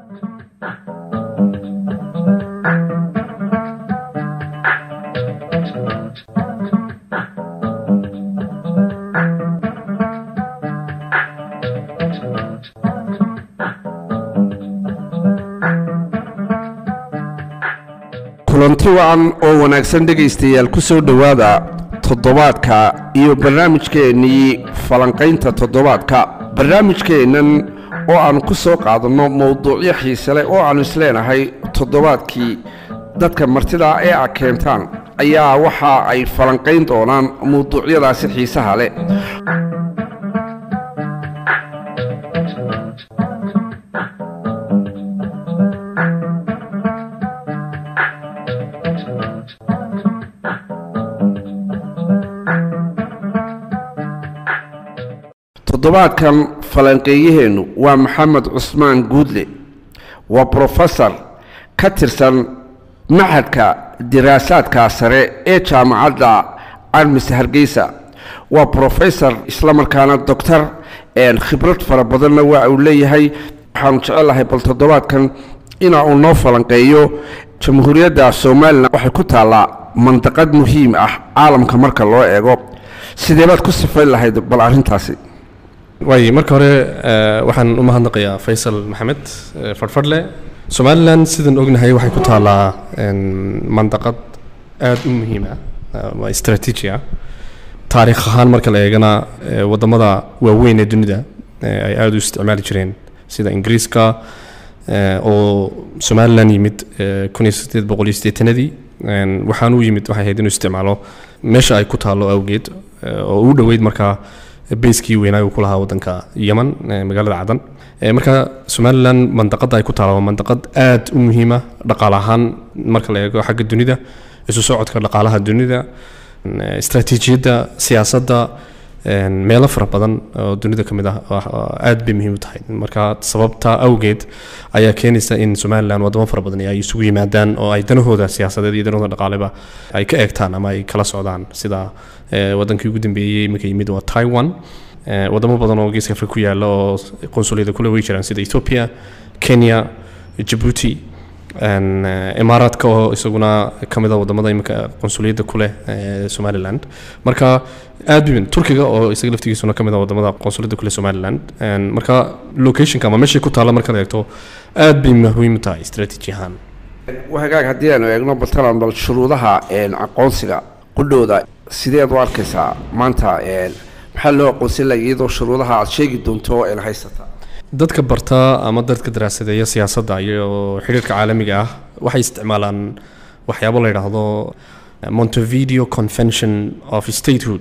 kulanti wacan oo wanaagsan dhegaystayaal ku soo dhowaada toddobaadka iyo barnaamijkeennii falanqaynta toddobaadka barnaamijkeennan oo aan ku soo qaadanno mowduucyo xiise leh oo aannu isleenahay toddobaadkii dadka martida ee a keentaan ayaa waxa ay falanqayn doonaan mawduucyadaasi xiisaha leh toddobaadkan falanqeeyaheennu waa maxamed cusmaan guudle waa brofesor ka tirsan maxadka diraasaadka sare ee jaamacadda carmis hargeysa waa brofesor islamarkaana doctor khibrad fara badanna waa uu leeyahay waxaanu jecelahay bal toddobaadkan ina uu noo falanqeeyo jamhuuriyadda somalilan waxay ku taallaa mandaqad muhiim ah caalamka marka loo eego sideebaad ku sifayn lahayd bal arrintaasi waay marka hore waxaan u mahadnaqayaa faysal maxamed fadhfadhle somalilan sidaan ognahay waxay ku taallaa mandaqad aada u muhiim ah waa istraatiiji ah taariikh ahaan marka la eegana wadamada waaweyn ee dunida ay aada u isticmaali jireen sida ingiriiska oo somalilan yimid kun iyo sideed boqol iyo sideetanadii waxaan u yimid waxay ahayd inuu isticmaalo meesha ay ku taallo awgeed oo u dhoweyd markaa bayskii weynaa uu ku lahaa wadanka yeman magaalada cadan marka somalilan mandaqada ay ku taala waa mandaqad aad u muhiima dhaqaale ahaan marka la eego xagga dunida isu socodka dhaqaalaha dunida istraatiijiyadda siyaasadda meelo fara badan oo dunida ka mid ah aad bay muhiim u tahay marka sababta awgeed ayaa keenaysa in somalilan wadamo fara badan ay isugu yimaadaan oo ay danahooda siyaasadeed iyo danahooda dhaqaaleba ay ka eegtaan ama ay kala socdaan sida wadankii ugu dambeeyey iminka yimid waa taiwan wadamo badan oo geeska afrika ku yaala oo qonsuliyada kule way jiraan sida ethiopia kenya jabuuti imaaraadka oo isaguna ka mid a wadamada iminka qonsuliyadda kuleh somaliland marka aad bimin turkiga oo isaga laftigiisuna ka mid a wadamada qonsuliyadda kuleh somaliland marka locationka ama meeshay ku taalla markaad eegto aad bay muhiim u tahay strategy ahaan hagaag haddii aanu eegno baltalan bal shuruudaha aqoonsiga qudhooda sideed u arkaysaa maanta maxaa loo aqoonsan laha iyadoo shuruudaha aad sheegi doonto een haysata dadka barta ama dadka daraasadeeya siyaasadda iyo xidhiirka caalamiga ah waxay isticmaalaan waxyaabo la yidhaahdo montevideo convention of statehood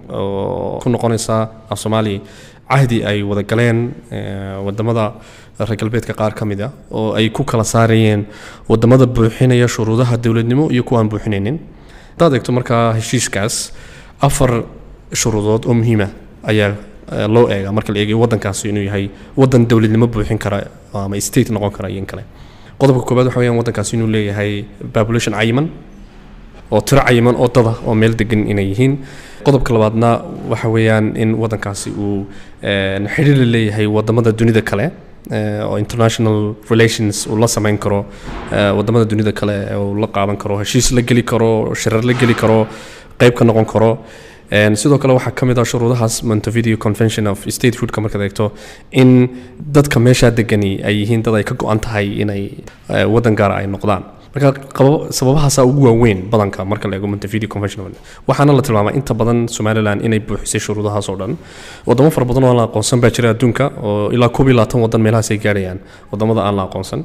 oo ku noqonaysa af soomaaliya cahdi ay wada galeen wadamada reer galbeedka qaar ka mid a oo ay ku kala saarayeen wadamada buuxinaya shuruudaha dowladnimo iyo kuwa aan buuxinaynin haddaad eegto markaa heshiiskaas afar shuruudood oo muhiima ayaa loo eega marka la eegayo waddankaasi inuu yahay waddan dowladnimo buuxin kara ama state noqon kara iyo in kale qodobka koobaad waxa weyaan waddankaasi inuu leeyahay population cayiman oo tiro cayiman oo dada oo meel degan inay yihiin qodobka labaadna waxa weeyaan in waddankaasi uu xidhiir la leeyahay wadamada dunida kale oo international relations uu la samayn karo wadamada dunida kale uu la qaadan karo heshiis la geli karo shirar la geli karo qayb ka noqon karo sidoo kale waxaa ka mid ah shuruudahaas montevideo convention of statehoodka markaad eegto in dadka meeshaa degani ay yihiin dad ay ka go-an tahay inay waddan gaara ay noqdaan marka sababahaasaa ugu waaweyn badanka marka la eego montevideo convention waxaana la tilmaamay inta badan somaliland inay buuxisay shuruudahaas oo dhan wadamo fara badan oo aan la aqoonsan baa jira adduunka oo ilaa koob iyo labaatan waddan meelahaas ay gaarayaan wadamada aan la aqoonsan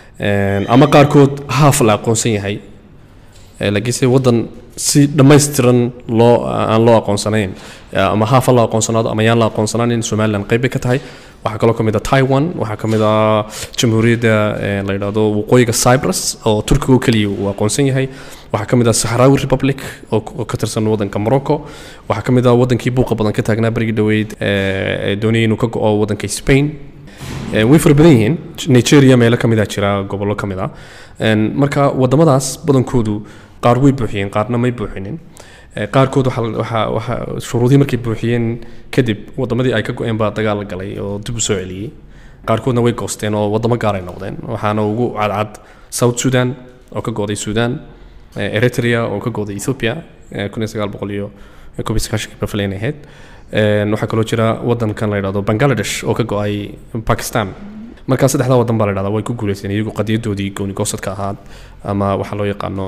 ama qaarkood haaf la aqoonsan yahay laakiinse waddan si dhammaystiran loo aan loo aqoonsanayn ama haafa la aqoonsanaado ama yaan la aqoonsanaan in somaliland qayb bay ka tahay waxaa kaloo ka mid a taiwan waxaa ka mid a jamhuuriyadda la yidhaahdo waqooyiga cyprus oo turkiga oo keliya uu aqoonsan yahay waxaa ka mid a sahrawi republic oo ka tirsan waddanka morocco waxaa ka mid a waddankii buuqa badan ka taagnaa berigii dhoweyd ee doonayay inuu ka go-o waddanka spain way fara badan yihiin nigeria meelo ka mid a jira gobollo ka mid a marka waddamadaas badankoodu qaar way buuxiyeen qaarna may buuxinin qaarkood shuruudihii markay buuxiyeen kadib wadamadii ay ka go-een baa dagaal galay oo dib u soo celiyey qaarkoodna way goosteen oo waddamo gaar ay noqdeen waxaana ugu cadcad south sudan oo ka gooday sudan eritrea oo ka gooday ethiopia kun iyo sagaal boqol iyo koob iyo sagaashankii bafalayn ahayd waxaa kaloo jira waddankan la yidhahdo bangladesh oo ka go-ay pakistan markaa saddexdaa waddan baa la yidhahdaa way ku guuleysteen iyagu qadiyadoodii gooni goosadka ahaad ama waxaa loo yaqaano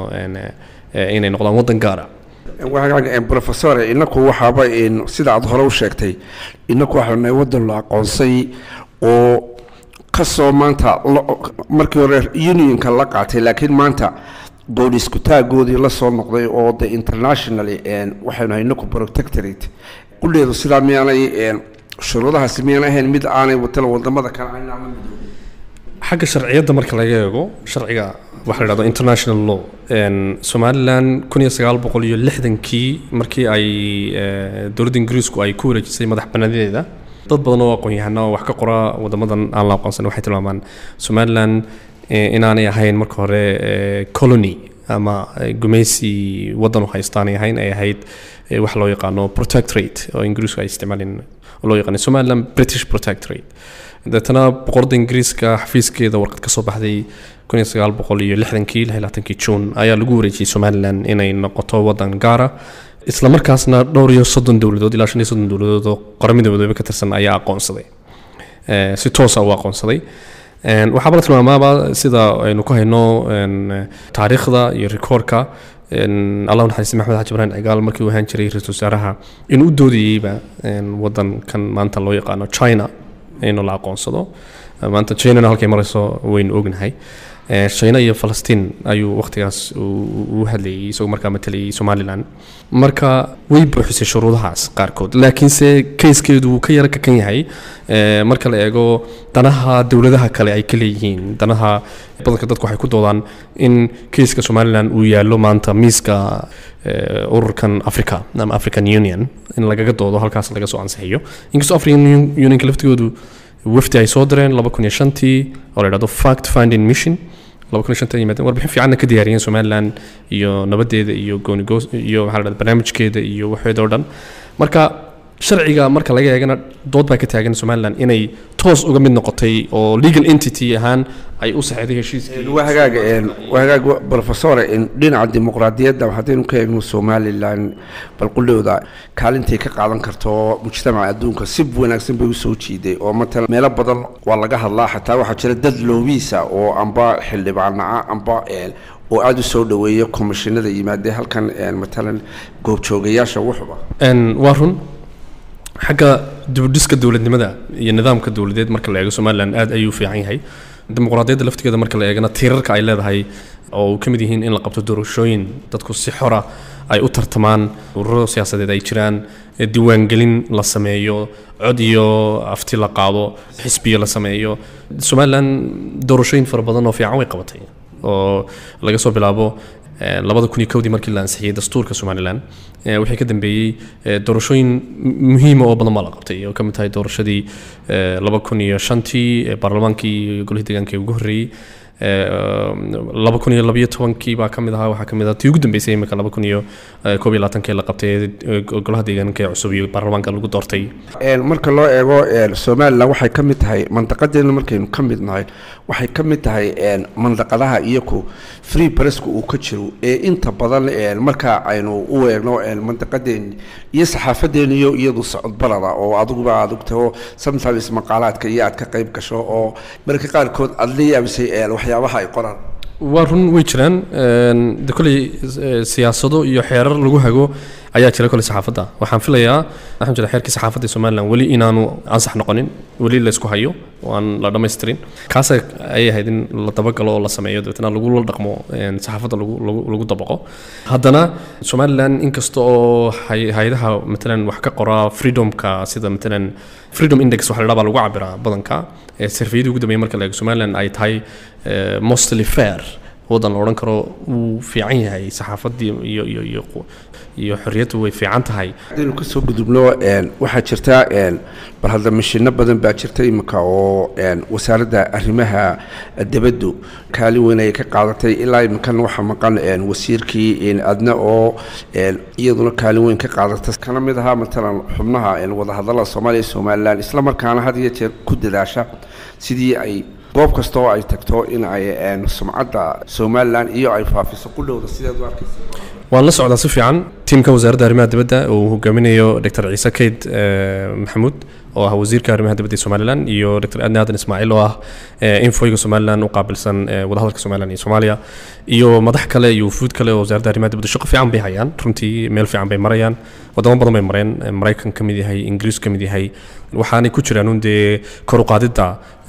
inay noqdaan waddan gaara professor inaku waxaaba sida aad hore u sheegtay inaku waxaanu nahay waddan la aqoonsay oo kasoo maanta markii hore unionka la qaatay laakiin maanta gooni iskutaagoodii la soo noqday oo de internationally waxaynu nahay inaku protectorate qudheedu sidaa miyaanay shuruudahaasi miyaan ahayn mid aanay watala wadamada kale aynaa la midoobin xagga sharciyadda marka laga eego sharciga waxa la dhahdo international law somalilan kun iyo sagaal boqol iyo lixdankii markii ay dowladda ingiriisku ay ku wareejisay madax banaanadeeda dad badan oo aqoon-yahana oo wax ka qora wadamadan aan la aqoonsan waxay tilmaamaan somalilan inaanay ahayn marka hore colony ama gumaysi waddan u haystaanay ahayn ay ahayd wax loo yaqaano protectorate oo ingiriisku ay isticmaaleen oo loo yaqaano somaliland british protectorate deetana boqorada ingiriiska xafiiskeeda warqad ka soo baxday kun iyo sagaal boqol iyo lixdankii lix iyo labaatankii juun ayaa lagu wareejiyey somaliland inay noqoto waddan gaara isla markaasna dhowr iyo soddon dowladood ilaa shan iyo soddon dowladood oo qaramada midoobe ka tirsan ayaa aqoonsaday si toosa u aqoonsaday waxaaba la tilmaamaaba sida aynu ku hayno taariikhda iyo rikoorka allah naxariista maxmed xaji ibrahim cigaal markii uu ahaan jiray ra-iisul wasaaraha inuu u doodayeyba waddankan maanta loo yaqaano china inuu la aqoonsado maanta chinana halkay marayso waynu ognahay china iyo falastiin ayuu wakhtigaas u hadlayay isagoo markaa matalayay somalilan marka way buuxisay shuruudahaas qaarkood laakiinse kayskeedu wuu ka yaro kakan yahay marka la eego danaha dowladaha kale ay ka leeyihiin danaha badanka dadku waxay ku doodaan in kayska somalilan uu yaallo maanta miiska ururkan africa ama african union in lagaga doodo halkaas laga soo ansixiyo inkastoo african unionka laftigoodu wafdi ay soo direen laba kun iyo shantii oo la yidhahdo fact finding mission laba kun iyo shantii yimaadeen warbixin fiicanna ka diyaariyeen somaliland iyo nabadeeda iyo goonigoos iyo maxaa la dhahda barnaamijkeeda iyo waxeeda oo dhan marka sharciga marka laga eegana dood baa ka taagan somaliland inay toos uga mid noqotay oo legal entity ahaan ay u saxeeday heshiiskii waa hagaaga waa hagaaga professor dhinaca dimuqraadiyadda haddaynu ka eegno somalilan bal qudhowda kaalintay ka qaadan karto mujtamaca adduunka si wanaagsan bay usoo jiiday oo matala meelo badan waa laga hadlaa xataa waxaa jira dad loobiisa oo amba xildhibaanaca amba oo aada u soo dhaweeya komishinada yimaadee halkan matalan goobjoogayaasha wuxuba waa run xagga dibudhiska dowladnimada iyo nidaamka dowladeed marka la eego somalilan aad ayuu fiican yahay dimuqraadiyadda laftigeeda marka la eegana tiirarka ay leedahay oo ka mid yihiin in la qabto doorashooyin dadku si xora ay u tartamaan ururo siyaasadeed ay jiraan diiwaangelin la sameeyo cod iyo afti la qaado xisbiyo la sameeyo somalilan doorashooyin fara badan oo fiican way qabatay oo laga soo bilaabo labada kun iyo kowdii markii la ansixiyey dastuurka somalilan wixii ka dambeeyey doorashooyin muhiima oo badan baa la qabtay oo ka mid tahay doorashadii laba kun iyo shantii baarlamaankii golihii deegaanka ee ugu horreeyey laba kun iyo labayo tobankii baa ka mid ahaa waxaa ka mid ah tii ugu dambeysay imika laba kun iyo koob iyo labaatankii la qabtay golaha deegaanka ee cusub iyo baarlamaanka lagu doortay marka loo eego somalilan waxay ka mid tahay mandaqadeena markaynu ka mid nahay waxay ka mid tahay mandaqadaha iyaku free presska uu ka jiro ee inta badan marka aynu u eegno mandaqadeeni iyo saxaafadeena iyo iyadu socodbarada oo adiguba aad ogtaho sometimes maqaalaadka iyo aad ka qayb gasho oo marka qaarkood aad la yaabisay waxyaabaha ay qoraan waa run way jiraan de kolley siyaasado iyo xeerar lagu hago ayaa jira kolley saxaafadda waxaan filayaa waxaan jira xeerkii saxaafadda ee somaliland weli inaanu ansax noqonin weli la isku hayo oo aan la dhammaystirin kaasa ayay ahayd in la dabagalo oo la sameeyo dabeetana lagula dhaqmo saxaafadda lagu lagu lagu dabaqo haddana somaliland inkasta oo hay-adaha matalan wax ka qora freedomka sida matalan freedom index waxa la dhaha baa lagu cabiraa badanka sarfiyadii ugu dambeeyay marka la eego somaliland ay tahay mostly fair waddan la odhan karo wuu fiican yahay saxaafaddii iyo iyo iyo iyo xorriyaddu way fiican tahay haddaynu ka soo gudubno waxaa jirta bal hadda mashino badan baa jirta iminka oo wasaaradda arrimaha dibaddu kaalin weyn ay ka qaadatay ilaa iminkan waxaa maqan wasiirkii adna oo iyaduna kaalin weyn ka qaadata kana mid ahaa matalan xubnaha wadahadallada soomaaliya iyo somalilan isla markaana had iyo jeer ku dadaasha sidii ay goob kasta oo ay tagto in ay sumcadda somalilan iyo ay faafiso qudhowda sideed u arkaysa waan la socdaa si fiican tiimka wasaaradda arrimaha dibadda uu hogaaminayo dr ciise kayd maxamuud oo ah wasiirka arrimaha dibadda ee somalilan iyo dr adni aadan ismaaciil oo ah infoyga somalilan u qaabilsan wadahadalka somalilan iyo soomaaliya iyo madax kale iyo wufuud kale oo wasaaradda arrimaha dibadda shaqo fiican bay hayaan runtii meel fiican bay marayaan wadamo badan bay mareen maraykan ka mid yahay ingiriis ka mid yahay waxaanay ku jiraan un dee kor u qaadidda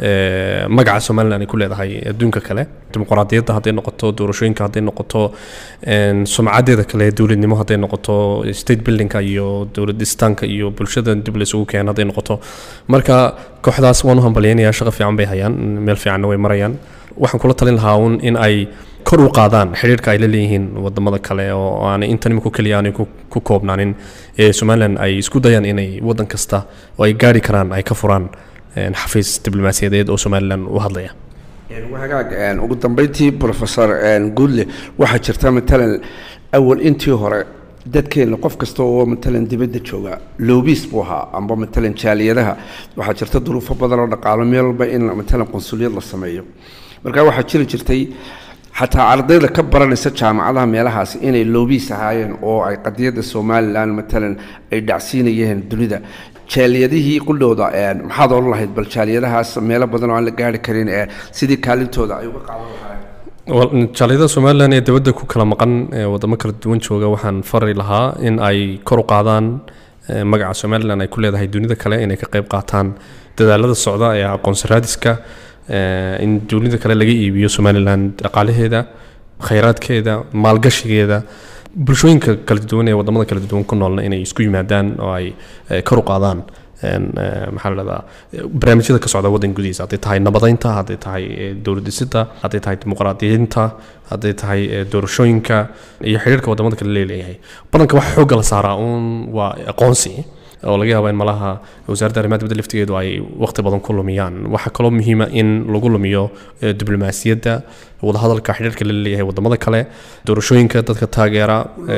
magaca somalilan ay ku leedahay adduunka kale dimuqraadiyadda hadday noqoto doorashooyinka hadday noqoto sumcadeeda kale dowladnimo hadday noqoto state buildingka iyo dowlad dhistaanka iyo bulshada dib la isugu keeno hadday noqoto marka kooxdaas waan u hambalyaynayaa shaqo fiican bay hayaan meel fiicanna way marayaan waxaan kula talin lahaa un in ay kor u qaadaan xidhiirka ay la leeyihiin wadamada kale oo aanay intan imika keliya aanay ku koobnaanin ee somalilan ay isku dayaan inay waddan kasta oo ay gaari karaan ay ka furaan xafiis diblomaasiyadeed oo somalilan u hadlaya hagaag ugu dambeyntii professor guudle waxaa jirta matalan awal intii hore dadkeena qof kasta oo matalan dibadda jooga loobiis buu ahaa amba matalan jaaliyadaha waxaa jirta duruufo badan oo dhaqaalo meel walba in matalan qunsuliyad la sameeyo marka waxaa jiri jirtay xataa ardayda ka baranaysa jaamacadaha meelahaas inay loobiis ahaayeen oo ay qadiyadda somalilan matalan ay dhacsiinayeen dunida jaaliyadihii qudhooda maxaad oran lahayd bal jaaliyadahaas meelo badan oo aan la gaari karin ee sidii kaalintooda ay uga qaadan lahaayeen jaaliyada somalilan ee dibadda ku kala maqan wadamo kala duwan jooga waxaan fari lahaa in ay kor u qaadaan magaca somalilan ay ku leedahay dunida kale inay ka qayb qaataan dadaalada socda ee aqoonsi raadiska in dunida kale laga iibiyo somalilan dhaqaalaheeda khayraadkeeda maalgashigeeda bulshooyinka kala duwan ee wadamada kala duwan ku noolna inay isku yimaadaan oo ay kor u qaadaan maxaa la dhahdaa barnaamijyada ka socda waddan gudihiisa hadday tahay nabadeynta hadday tahay dowlad dhisida hadday tahay dimuqraadiyiinta hadday tahay doorashooyinka iyo xidhiirka wadamada kale leeleeyahay badanka waxa xoogga la saaraa uun waa aqoonsi oo laga yaaba in malaha wasaaradda arrimaha dibadda laftigeedu ay waqti badan ku lumiyaan waxaa kaloo muhiima in lagu lumiyo diblomaasiyadda wadahadalka xidhiirka la leeyahay wadamada kale doorashooyinka dadka taageera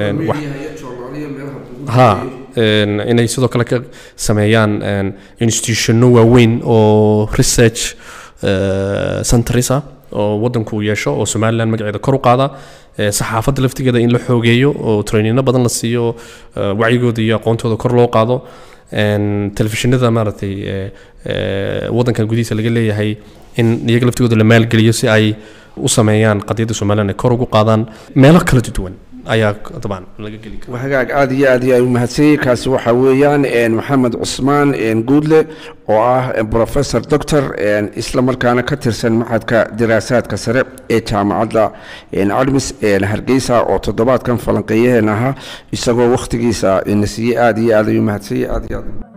ha inay sidoo kale ka sameeyaan institutionno waaweyn oo research centrisa oo waddanku uu yeesho oo somalilan magaceeda kor u qaada saxaafadda laftigeeda in la xoogeeyo oo trainino badan la siiyo wacyigooda iyo aqoontooda kor loo qaado telefishinada maaragtay waddankan gudihiisa laga leeyahay in iyaga laftigooda la maalgeliyo si ay u sameeyaan qadiyadda somalilan ay kor ugu qaadaan meelo kala duwan ayaa dabcan laga geli kara hagaag aada iyo aad iyo ay umahadsanyay kaasi waxaa weeyaan maxamed cusmaan guudle oo ah professor doctor isla markaana ka tirsan maxadka diraasaadka sare ee jaamacadda admis hargeysa oo toddobaadkan falanqeeyaheen ahaa isagoo wakhtigiisa na siiyey aada iyo aad ay umahadsanyay aad iyo aad